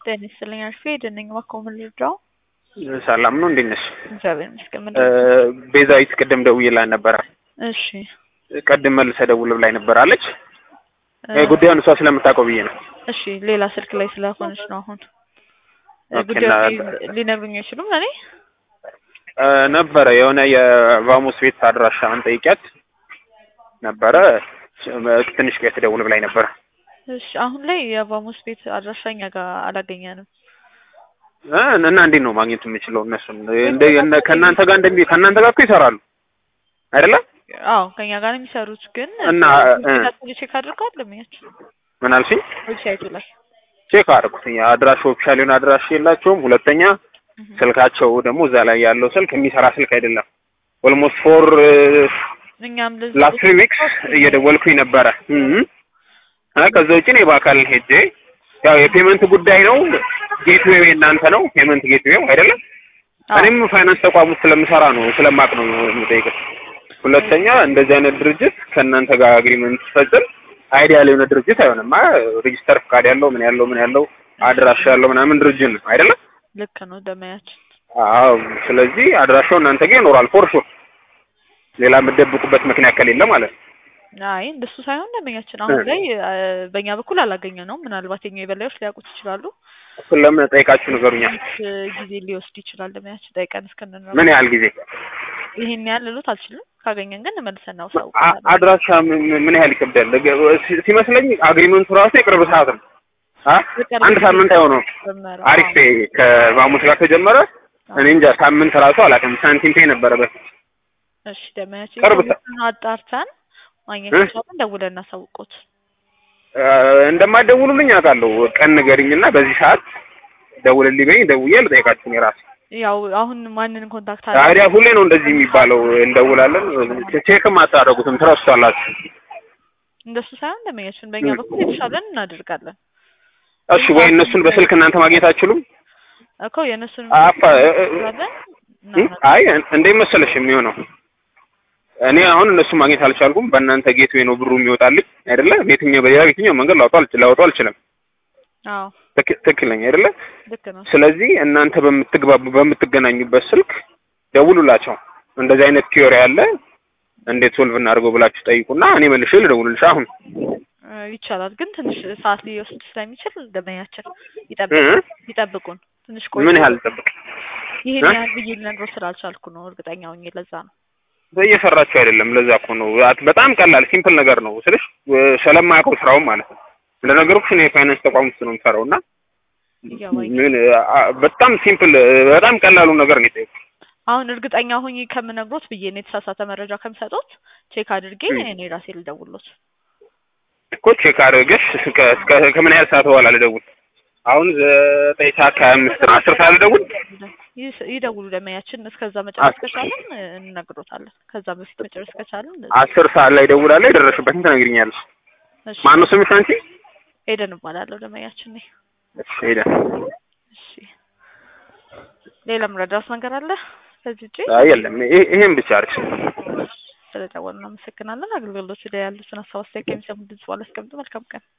ጤና ይስጥልኝ አልፌ ደነኝ እባክዎ ምን ልርዳው? ሰላም ነው እንዴት ነሽ? እግዚአብሔር ይመስገን። ምን ቤዛዊት ቅድም ደውዬላት ነበረ። እሺ ቅድም መልሰ ደውል ብላኝ ነበር አለች። ጉዳዩን እሷ ስለምታውቀው ብዬ ነው። እሺ ሌላ ስልክ ላይ ስለሆነች ነው አሁን ኦኬ፣ ጉዳዩ እና- ሊነግሩኝ አይችሉም ለእኔ ነበረ የሆነ የቫሙስ ቤት አድራሻን ጠይቂያት ነበረ። ትንሽ ቆይ ትደውል ብላኝ ነበረ። እሺ አሁን ላይ የቫሙስ ቤት አድራሻ እኛ ጋር አላገኘንም። እ እና እንዴት ነው ማግኘት የምችለው እነሱን? እንደ እነ- ከእናንተ ጋር እንደሚ ከእናንተ ጋር እኮ ይሰራሉ አይደለ? አዎ ከኛ ጋር ነው የሚሰሩት፣ ግን እና እ ቼክ አድርገዋል ለሚያችሁ ምን አልሽኝ? ዌብሳይቱ ላይ ቼክ አደረኩትኝ። አድራሻ ኦፊሻል የሆነ አድራሻ የላቸውም። ሁለተኛ ስልካቸው ደግሞ እዛ ላይ ያለው ስልክ የሚሰራ ስልክ አይደለም። ኦልሞስት ፎር እኛም ለዚህ ላስት ትሪ ዊክስ እየደወልኩኝ ነበረ። እም እ ከዛ ውጭ እኔ በአካል ሄጄ ያው የፔመንት ጉዳይ ነው። ጌትዌው የእናንተ ነው ፔመንት ጌትዌው አይደለም። አዎ። እኔም ፋይናንስ ተቋም ውስጥ ስለምሰራ ነው ስለማቅ ነው የምጠይቅህ። ሁለተኛ እንደዚህ አይነት ድርጅት ከእናንተ ጋር አግሪመንት ሲፈጽም አይዲያል የሆነ ድርጅት አይሆንም። አ ሬጂስተር ፍቃድ ያለው ምን ያለው ምን ያለው አድራሻ ያለው ምናምን ድርጅት ነው አይደለም። ልክ ነው ደመያችን። አዎ ስለዚህ አድራሻው እናንተ ጋር ይኖራል ፎር ሹር። ሌላ የምትደብቁበት ምክንያት ከሌለ ማለት ነው። አይ እንደሱ ሳይሆን ደመኛችን አሁን ላይ እ፣ በእኛ በኩል አላገኘ ነው። ምናልባት የኛ የበላዮች ሊያውቁት ይችላሉ። እሱን ለምን ጠይቃችሁ ንገሩኛል። እ፣ ጊዜ ሊወስድ ይችላል ደመያችን ጠይቀን እስክንነግረው ምን ያህል ጊዜ ይሄን ያህል ልሎት አልችልም። ካገኘን ግን መልሰን አ- እናውሳውቃለን። አድራሻ ምን ምን ያህል ይከብዳል? ሲ- ሲመስለኝ አግሪመንቱ ራሱ የቅርብ ሰዓት ነው። አ አንድ ሳምንት አይሆነውም። ጀመረ። አሪፍ ፔ ከቫሙስ ጋር ከጀመረ እኔ እንጃ ሳምንት ራሱ አላውቅም። ሳንቲም ፔ ነበረ በፊት። እሺ ደመያችን ቅርብ ሰ- ኢንፎርሜሽኑን አጣርተን ማግኘት እ? ከቻለን ደውለን እናሳውቆት። አ፣ እንደማትደውሉልኝ አውቃለሁ። ቀን ንገሪኝና በዚህ ሰዓት ደውልልኝ በይኝ። ደውዬ ልጠይቃችሁ እኔ ራሴ። ያው አሁን ማንን ኮንታክት ታዲያ ሁሌ ነው እንደዚህ የሚባለው። እንደውላለን፣ ቼክም አታደርጉትም፣ ትረሱታላችሁ። እንደሱ ሳይሆን ደመኛችን በእኛ እ። በኩል የተሻለን እናደርጋለን እሺ ወይ እነሱን በስልክ እናንተ ማግኘት አትችሉም? እኮ የእነሱን አፋ እ- እ- እናደርጋለን እ? አይ እንዴት መሰለሽ የሚሆነው እኔ አሁን እነሱን ማግኘት አልቻልኩም። በእናንተ ጌት ወይ ነው ብሩ የሚወጣልኝ አይደለ? በየትኛው በሌላ የትኛው መንገድ ላውጣው አልች- ላወጣው አልችልም። አዎ ትክ- ትክክለኛ አይደለ? ልክ ነው። ስለዚህ እናንተ በምትግባቡ በምትገናኙበት ስልክ ደውሉላቸው። እንደዚህ አይነት ቲዮሪ አለ እንዴት ሶልቭ እናድርገው ብላችሁ ጠይቁና እኔ መልሼ ልደውልልሽ አሁን እ፣ ይቻላል ግን ትንሽ ሰዓት ሊወስድ ስለሚችል ደመኛችን እ? ይጠብቁ ይጠብቁን ትንሽ ቆይ ምን ያህል ጠብቅ ይሄን እ? ያህል ብዬ ልነግረው ስላልቻልኩ ነው እርግጠኛ ሆኜ ለዛ ነው እየሰራችሁ አይደለም። ለዛ እኮ ነው አት- በጣም ቀላል ሲምፕል ነገር ነው ስልሽ እ፣ ስለማያውቀው ስራውን ማለት ነው። እንደነገርኩሽ እኔ የፋይናንስ ተቋም ውስጥ ነው የምሰራው እና ይገባኝ ምን አ- በጣም ሲምፕል በጣም ቀላሉ ነገር ነው የጠየኩት። አሁን እርግጠኛ ሆኜ ከምነግሮት ብዬ ነው የተሳሳተ መረጃ ከምሰጦት ቼክ አድርጌ እ። እኔ ራሴ ልደውሎት እኮ ቼክ አድርገሽ እስከ እስከ ከምን ያህል ሰዓት በኋላ ልደውል? አሁን ዘጠኝ ሰዓት ከሀያ አምስት ነው። አስር ሰዓት ልደውል? ይስ- ይደውሉ ደመያችን እስከዛ መጨረስ ከቻለን እ፣ እንነግሮታለን ከዛ በፊት መጨረስ ከቻለን አስር ሰዓት ላይ ደውላለሁ። የደረስሽበትን ትነግሪኛለሽ። እሺ ማነው ስምሽ አንቺ? ኤደን እባላለሁ ደመያችን ነኝ እሺ ሄደን እሺ ሌላ ምረዳት ነገር አለ ከዚህ ውጪ አይ የለም ይሄ- ይሄን ብቻ አድርግሽ። ስለደወሉ እናመሰግናለን አገልግሎቶች ላይ ያሉትን ሀሳብ አስተያየት ከሚሰሙ ድምጽ በኋላ አስቀምጡ መልካም ቀን